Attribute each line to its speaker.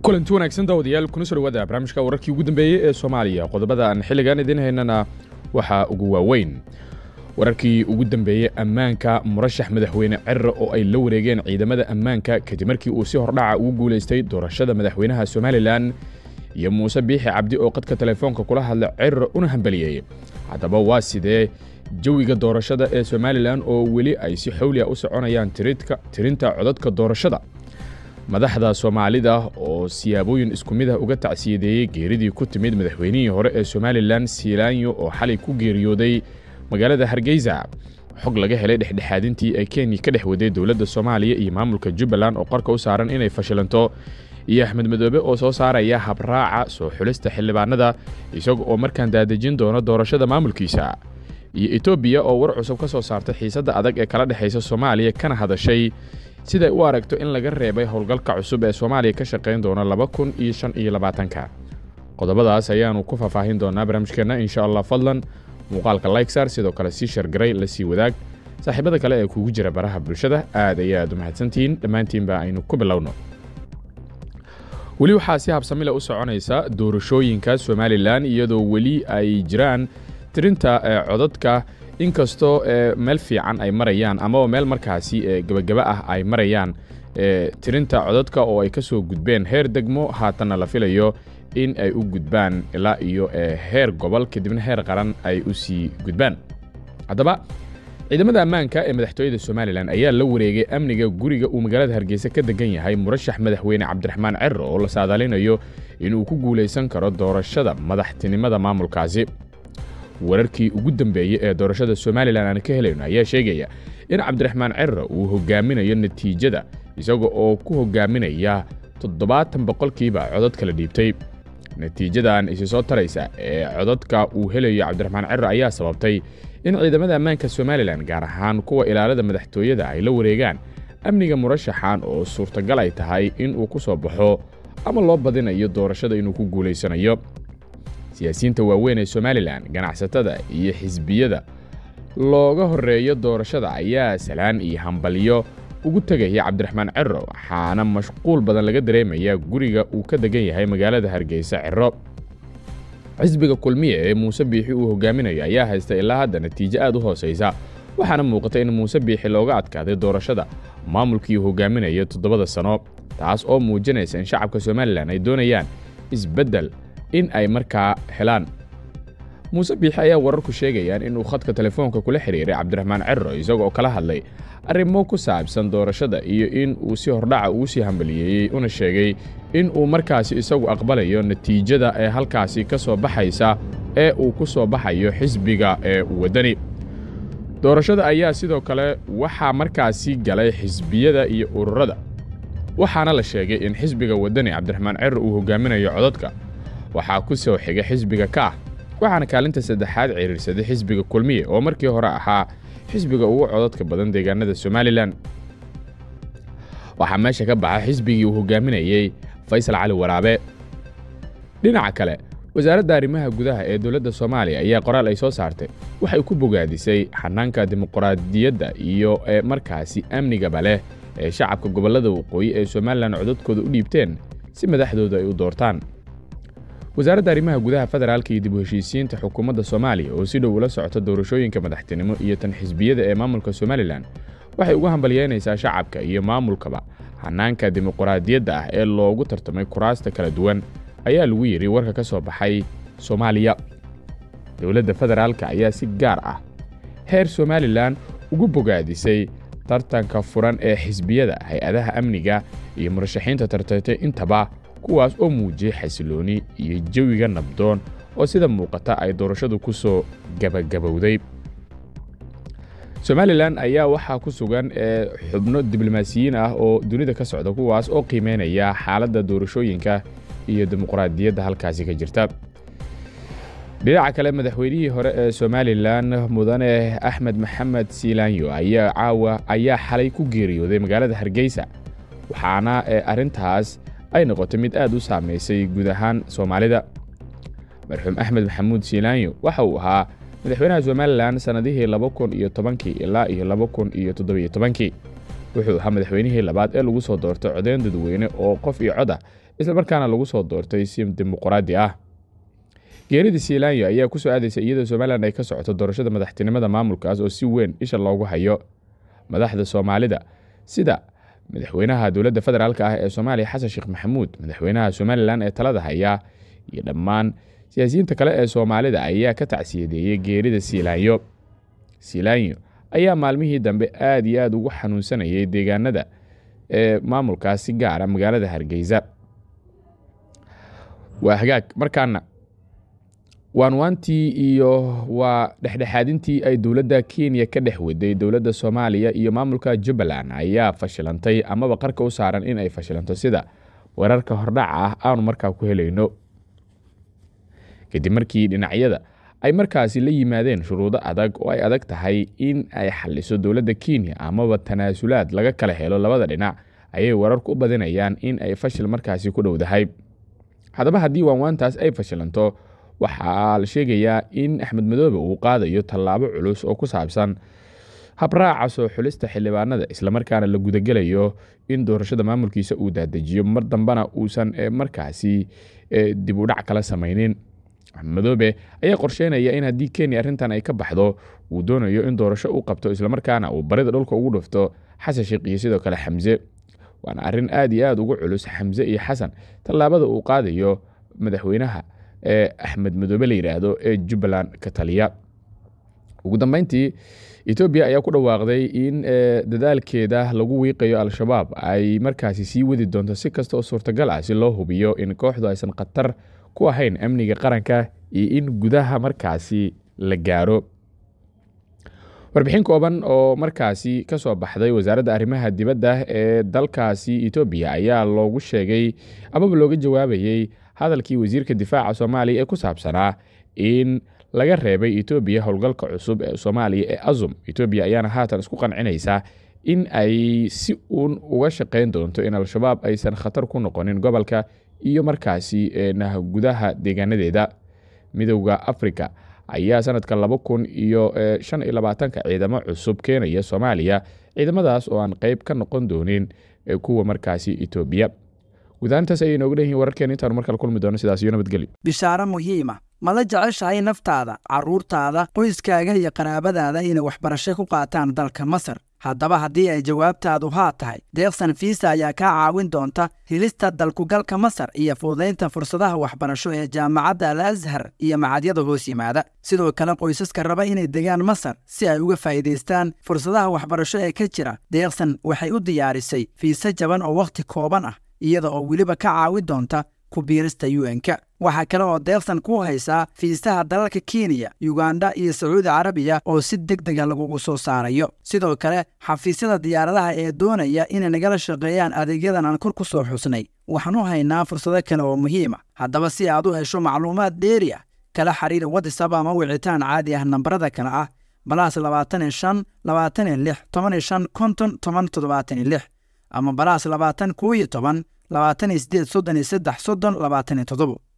Speaker 1: kulanti wanaagsan daawadayaal kuna soo dhawaada barnaamijka wararkii ugu dambeeyey ee soomaaliya qodobada aan xilligan idiin haynana waxaa ugu waaweyn wararkii ugu dambeeyey ammaanka murashax madaxweyne cerre oo ay la wareegeen ciidamada ammaanka kadib markii uu si hordhaca ugu guulaystay doorashada madaxweynaha somalilan iyo muuse biixi cabdi oo qadka telefoonka kula hadla cerre una hambaliyeeyey haddaba waa sidee jawiga doorashada ee somalilan oo weli ay si xawliya u soconayaan tirinta codadka doorashada madaxda soomaalida oo siyaabooyin isku mid ah uga tacsiyadeeyey geeridii ku timid madaxweynihii hore ee somalilan siilaanyo oo xalay ku geeriyooday magaalada hargeysa xog laga helay dhexdhexaadintii ay kenya ka dhex waday dowladda soomaaliya iyo maamulka jubbaland oo qarka u saaran inay fashilanto iyo axmed madoobe oo soo saaraya habraaca soo xulista xildhibaanada isaga oo markaan daadejin doono doorashada maamulkiisa iyo etoobiya oo war cusub ka soo saartay xiisadda adag ee kala dhexaysa soomaaliya kana hadashay siday u aragto in laga reebay howlgalka cusub ee soomaaliya ka shaqayn doona laba kun iyo shan iyo labaatanka qodobadaas ayaanu ku faahfaahin doonaa barnaamijkeenna insha allah fadlan muuqaalka likesar sidoo kale sii shargaray la sii wadaag saaxiibada kale ee kugu jira baraha bulshada aad ayaad u mahadsantihiin dhammaantiinba aynu ku bilowno weli waxaa si habsamila u soconaysa doorashooyinka somalilan iyadoo weli ay jiraan tirinta codadka inkastoo meel fiican ay marayaan amaba meel markaasi gebagaba ah ay marayaan tirinta codadka oo ay ka soo gudbeen heer degmo haatanna la filayo in ay u gudbaan ilaa iyo heer gobol kadibna heer qaran ay u sii gudbaan haddaba ciidamada ammaanka ee madaxtooyada somalilan ayaa la wareegay amniga guriga uu magaalada hargeysa ka degan yahay murashax madaxweyne cabdiraxmaan cerre oo la saadaalinayo inuu ku guulaysan karo doorashada madaxtinimada maamulkaasi wararkii ugu dambeeyey ee doorashada somalilan aan ka helayno ayaa sheegaya in cabdiraxmaan cerre uu hogaaminayo natiijada isaga oo ku hogaaminaya toddobaatan boqolkiiba codad kala dhiibtay natiijadan isi soo taraysa ee codadka uu helayo cabdiraxmaan cerre ayaa sababtay in ciidamada ammaanka somalilan gaar ahaan kuwa ilaalada madaxtooyada ay la wareegaan amniga murashaxan oo suurtagal ay tahay in uu ku soo baxo ama loo badinayo doorashada inuu ku guulaysanayo siyaasiyiinta waaweyn ee somalilan ganacsatada iyo xisbiyada looga horreeyo doorashada ayaa salaan iyo hambalyo ugu tegaya cabdiraxmaan cerro waxaana mashquul badan laga dareemayaa guriga uu ka degan yahay magaalada hargeysa cerro xisbiga kulmiye ee muuse biixi uu hogaaminayo ayaa haysta ilaa hadda natiijo aad u hoosaysa waxaana muuqata in muuse biixi looga adkaaday doorashada maamulkii uu hogaaminayo toddobada sano taas oo muujinaysa in shacabka somalilan ay doonayaan isbeddel in ay markaa helaan muuse biixi ayaa wararku sheegayaan inuu khadka telefoonka kula xidhiiray cabdiraxmaan cerro isagoo kala hadlay arrimo ku saabsan doorashada iyo in uu si hordhaca ugu sii hambaliyeeyey una sheegay in uu markaasi isagu aqbalayo natiijada ee halkaasi ka soo baxaysa ee uu ku soo baxayo xisbiga ee waddani doorashada ayaa sidoo kale waxaa markaasi galay xisbiyada iyo ururada waxaana la sheegay in xisbiga waddani cabdiraxmaan cerro uu hogaaminayo codadka waxaa ku soo xiga xisbiga kaah waxaana kaalinta saddexaad ciriirsaday xisbiga kulmiye oo markii hore ahaa xisbiga ugu codadka badan deegaanada somalilan waxaa meesha ka baxa xisbigii uu hogaaminayey faysal cali waraabe dhinaca kale wasaaradda arrimaha gudaha ee dowladda soomaaliya ayaa qoraal ay soo saartay waxay ku bogaadisay xanaanka dimuqraadiyadda iyo ee markaasi amnigaba leh ee shacabka gobollada waqooyi ee somalilan codadkooda u dhiibteen si madaxdooda ay u doortaan wasaaradda arrimaha gudaha federaalka iyo dib u heshiisiinta xukuumadda soomaaliya oo si dhow ula socota doorashooyinka madaxtinimo iyo tan xisbiyada ee maamulka somalilan waxay uga hambalyeynaysaa shacabka iyo maamulkaba hanaanka dimuqraadiyadda ah ee loogu tartamay kuraasta kala duwan ayaa lagu yidhi warka ka soo baxay soomaaliya dowladda federaalka ayaa si gaar ah heer somalilan ugu bogaadisay tartanka furan ee xisbiyada hay-adaha amniga iyo murashaxiinta tartaytay intaba kuwaas oo muujiyey xasilooni iyo jawiga nabdoon oo sida muuqata ay doorashadu ku soo gabagabowday somalilan ayaa waxaa ku sugan xubno diblomaasiyiin ah oo dunida ka socda kuwaas oo qiimeynaya xaaladda doorashooyinka iyo dimuqraadiyadda halkaasi ka jirta dhinaca kale madaxweynihii hore ee somalilan mudane axmed maxamed siilaanyo ayaa caawa ayaa xalay ku geeriyooday magaalada hargeysa waxaana arrintaas ay noqotay mid aad u saamaysay guud ahaan soomaalida marxuum axmed maxamuud siilaanyo waxa uu ahaa madaxweynaha somalilan sannadihii laba kun iyo tobankii ilaa iyo laba kun iyo toddobiyo tobankii wuxuu ahaa madaxweynihii labaad ee lagu soo doortay codeyn dadweyne oo qof iyo cod ah islamarkaana lagu soo doortay si dimuqraadi ah geeridii siilaanyo ayaa ku soo aadaysa iyadoo somalilan ay ka socoto doorashada madaxtinimada maamulkaas oo si weyn isha loogu hayo madaxda soomaalida sida madaxweynaha dowladda federaalk ah ee soomaaliya xasan sheekh maxamuud madaxweynaha somalilan ee talada haya iyo dhammaan siyaasiyiinta kale ee soomaalida ayaa ka tacsiyadeeyey geerida siilaanyo siilaanyo ayaa maalmihii dambe aad iyo aad ugu xanuunsanayay deegaanada ee maamulkaas si gaara magaalada hargeysa waa hagaag markaana waanwaantii iyo waa dhexdhexaadintii ay dowladda kenya ka dhex waday dowladda soomaaliya iyo maamulka jubbaland ayaa fashilantay amaba qarka u saaran in ay fashilanto sida wararka hordhaca ah aanu markaa ku helayno kadib markii dhinacyada ay markaasi la yimaadeen shuruudo adag oo ay adag tahay in ay xaliso dowladda kenya amaba tanaasulaad laga kala helo labada dhinac ayay wararku u badinayaan in ay fashil markaasi ku dhowdahay haddaba haddii waanwaantaas ay fashilanto waxaa la sheegayaa in axmed madoobe uu qaadayo tallaabo culus oo ku saabsan habraaca soo xulista xildhibaanada islamarkaana la gudagelayo in doorashada maamulkiisa uu daadejiyo mar dambena uusan markaasi dib u dhac kala samaynin axmed madoobe ayaa qorsheynaya in haddii kenya arrintan ay ka baxdo uu doonayo in doorasho u qabto islamarkaana uu barida dhulka ugu dhufto xasan sheekh iyo sidoo kale xamse waana arrin aad iyo aad ugu culus xamse iyo xasan tallaabada uu qaadayo madaxweynaha ee axmed madoobe la yidhaahdo ee jubbaland ka taliya ugu dambeyntii etoobiya ayaa ku dhawaaqday in dadaalkeeda lagu wiiqayo al-shabaab ay markaasi sii wadi doonto si kasta oo suurtagal ah si loo hubiyo in kooxdu aysan khatar ku ahayn amniga qaranka iyo in gudaha markaasi la gaaro warbixin kooban oo markaasi ka soo baxday wasaaradda arrimaha dibadda ee dalkaasi etoobiya ayaa loogu sheegay amaba looga jawaabayey hadalkii wasiirka difaaca soomaaliya ee ku saabsanaa in laga reebay etoobiya howlgalka cusub ee soomaaliya ee azum etoobiya ayaana haatan isku qancinaysaa in ay si uun uga shaqayn doonto in al-shabaab aysan khatar ku noqonin gobolka iyo markaasi gudaha deegaanadeeda midowda africa ayaa sanadka laba kun iyo shan iyo labaatanka ciidamo cusub keenaya soomaaliya ciidamadaas oo aan qeyb ka noqon doonin kuwa markaasi etoobiya gudaantaas ayay nooga dhanyihin wararkeen intaanu markale kulmi doono sidaas iyo nabadgelyo
Speaker 2: bishaaro muhiima mala jeceshahay naftaada carruurtaada qoyskaaga iyo qaraabadaada inay waxbarasho ku qaataan dalka masar haddaba haddii ay jawaabtaadu haa tahay deeqsan fiisa ayaa kaa caawin doonta helista dalkugalka masar iyo fududaynta fursadaha waxbarasho ee jaamacadda al ashar iyo macadyada hoos yimaada sidoo kale qoysaska raba inay degaan masar si ay uga faa'iidaystaan fursadaha waxbarasho ee ka jira deeqsan waxay u diyaarisay fiise jaban oo wakhti kooban ah iyada oo weliba ka caawin doonta ku biirista un-ka waxaa kale oo deeqsan ku haysaa fiisaha dalalka kenya yuganda iyo sacuudi carabiya oo si deg dega lagugu soo saarayo sidoo kale xafiisyada diyaaradaha ee doonaya inay nagala shaqeeyaan adeegyadan aan kor ku soo xusnay waxaan u haynaa fursado kale oo muhiima haddaba si aad u hesho macluumaad dheeri ah kala xiriir watisab ama wicitaan caadi ah nambarada kale ah balaas labaatan iyo shan labaatan iyo lix toban iyo shan konton toban toddobaatan iyo lix ama balaas labaatan kow iyo toban labaatan iyo sideed soddon iyo saddex soddon labaatan iyo toddobo